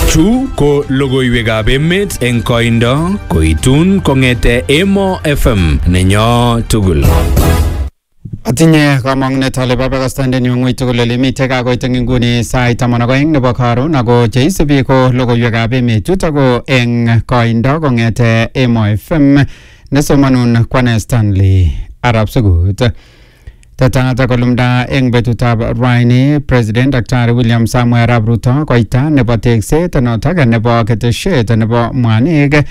Chu ko logoiwekab emet eng koindo koitun kong'ete Emo FM nenyo tugul. Atinye kamang'unet ale babakastandenyu ng'ui tugul ole mitei kakoit eng inguni sait taman ak aeng nebo karon ako cheisubi ko logoiwekab emet chutok ko eng koindo kong'ete Emo FM nesomanun kwane Stanley Arab Sugut. Tetanatak kolumda eng betutab raini President Dr. William Samuel Arap Ruto koita nebo tekset notok nebo ketesiet nebo mwanik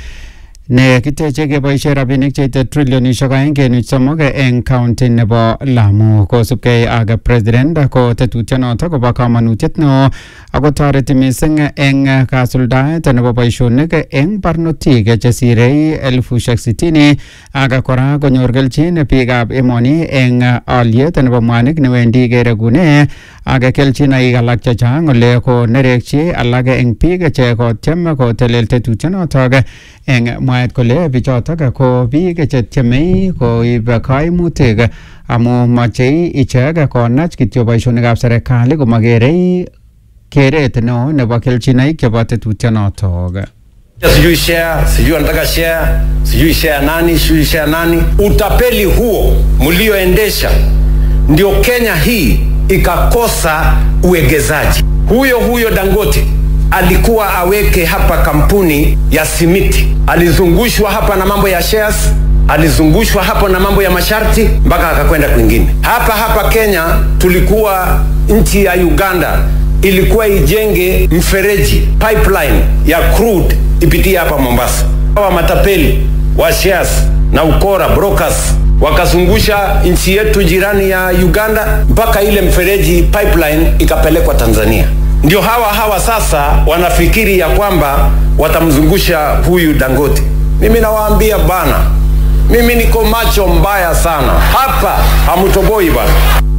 ne kiteche keboishe rabinik cheite trilionishek aeng kenuch somok eng county nebo Lamu kosubkei ak president ko tetutyonoto kobo kamanutiet neo ako toreti mising eng kasuldaet nebo boisionik eng barnotik chesirei elfushek sitini ak kora konyor kelchin biikab emoni eng aliet nebo mwanik newendi keregune ak kelchinoik alak chechang ole konerekchi alak eng biik che kotyem kotelel tetutyonotok eng mwaet kole bichotok ko biik chetyemei koib kaimutik amu machei ichek konach kityo boisionikab serikali komakerei keret neo nebo kelchinoik chebo tetutyonotok sijui share sijui anataka share sijui share nani sijui share nani utapeli huo mlioendesha ndio kenya hii ikakosa uegezaji huyo huyo dangote alikuwa aweke hapa kampuni ya simiti alizungushwa hapa na mambo ya shares alizungushwa hapo na mambo ya masharti mpaka akakwenda kwingine hapa hapa kenya tulikuwa nchi ya uganda ilikuwa ijenge mfereji pipeline ya crude ipitie hapa mombasa hawa matapeli wa shares na ukora brokers wakazungusha nchi yetu jirani ya uganda mpaka ile mfereji pipeline ikapelekwa tanzania ndio hawa hawa sasa wanafikiri ya kwamba watamzungusha huyu dangote mimi nawaambia bana mimi niko macho mbaya sana hapa hamutoboi bana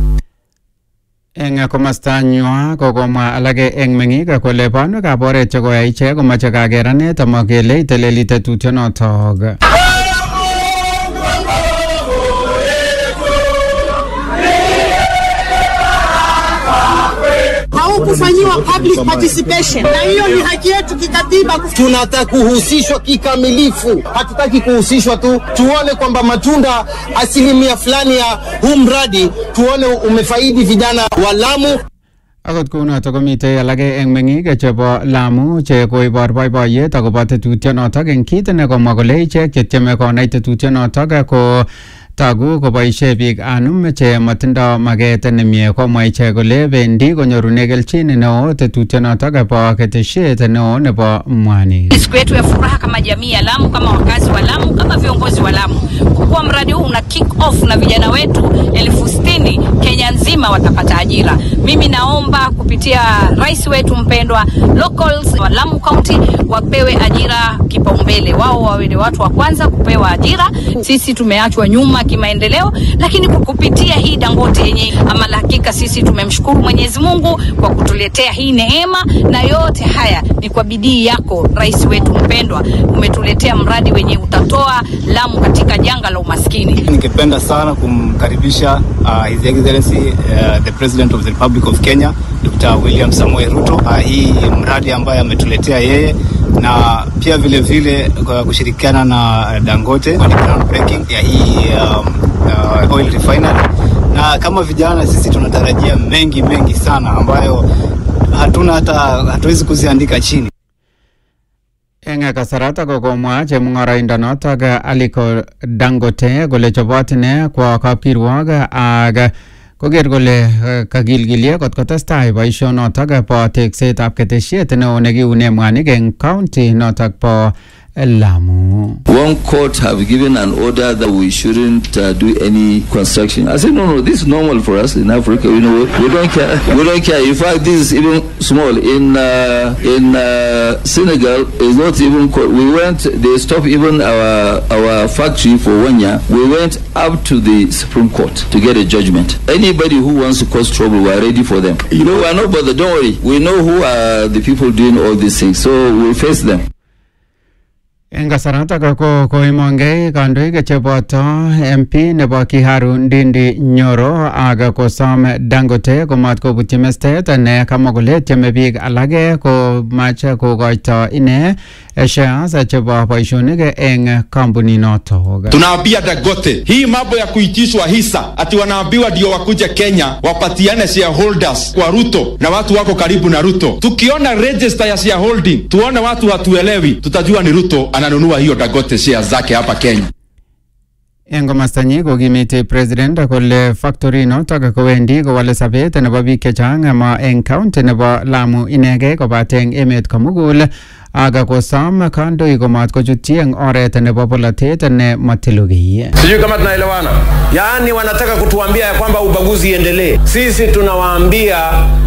eng komasta nywa kokomwa alake eng meng'ik kole banwekab oret chekoyai ichek komache kakeranet amakele iteleli tetutyonotok haukufanyiwa public participation, na hiyo ni haki yetu kikatiba. tunataka kuhusishwa kikamilifu. Hatutaki kuhusishwa tu, tuone kwamba matunda asilimia fulani ya huu mradi tuone umefaidi vijana wa Lamu. akot kounotok komitei alake eng meng'ik chebo Lamu che koibor boiboiyet akobo tetutyonotok eng kit nekomwa kole ichek chetyeme konai tetutyonotok ko togu koboishe biik anum che matindo maket nemie komwa ichek kole bendi konyorune kelchin neo tetutyonotok bo keteshiet neo nebo mwanik siku yetu ya furaha kama jamii ya Lamu, kama wakazi wa Lamu, kama viongozi wa Lamu, kwa kuwa mradi huu una kick off na vijana wetu elfu sitini Kenya nzima watapata ajira. Mimi naomba kupitia rais wetu mpendwa, locals wa Lamu County wapewe ajira kipaumbele, wao wawe ni watu wa kwanza kupewa ajira. Sisi tumeachwa nyuma kimaendeleo, lakini kwa kupitia hii Dangote yenye ama la hakika, sisi tumemshukuru Mwenyezi Mungu kwa kutuletea hii neema, na yote haya ni kwa bidii yako rais wetu mpendwa, umetuletea mradi wenye utatoa Lamu katika janga la umaskini. Ningependa sana kumkaribisha uh, His Excellency uh, the President of the Republic of Kenya Dr. William Samoei Ruto uh, hii mradi ambaye ametuletea yeye na pia vile vile kwa kushirikiana na Dangote kwa groundbreaking ya hii um, uh, oil refinery, na kama vijana sisi tunatarajia mengi mengi sana ambayo hatuna hata hatuwezi kuziandika chini. eng kasarata kokomwa chemung'oroindonotok Aliko Dangote kole chobot ine kwo kapkirwok ak koker kole eh, kakilkilye kot kotestai boisionotok bo teksetab ketesiet neo nekiune mwanik eng county notok bo Lamu. One court have given an order that we shouldn't uh, do any construction. I said, no, no, this is normal for us in Africa. You know, we don't care. We don't care. In fact, this is even small. In uh, in uh, Senegal, it's not even. Co- we went. They stopped even our our factory for one year. We went up to the Supreme Court to get a judgment. Anybody who wants to cause trouble, we are ready for them. You know, we are not bothered. Don't worry. We know who are the people doing all these things, so we'll face them. Eng kasaratak ko koimongei kandoik cheboto MP nebo Kiharu Ndindi Nyoro ak kosom Dangote komat kobutyi mestet ne kamwa kole tieme biik alake komache kokoito ine shares chebo boisionik eng kampuninoto. Tunaambia Dangote hii mambo ya kuitishwa hisa ati wanaambiwa ndio wakuje Kenya wapatiane shareholders kwa Ruto na watu wako karibu na Ruto. Tukiona register ya shareholding, tuone watu hatuelewi, tutajua ni Ruto ananunua hiyo Dangote shares zake hapa Kenya. Eng komastanyi kokimiti president kole factory notok kowendi kowale sabet nebo biik chechang ama eng county nebo Lamu inegei kobate eng emet komugul ak kosom kandoik komat kochutyi eng oret nebo polatet ne matilugiy. Sijui kama tunaelewana. Yaani wanataka kutuambia ya kwamba ubaguzi iendelee. Sisi tunawaambia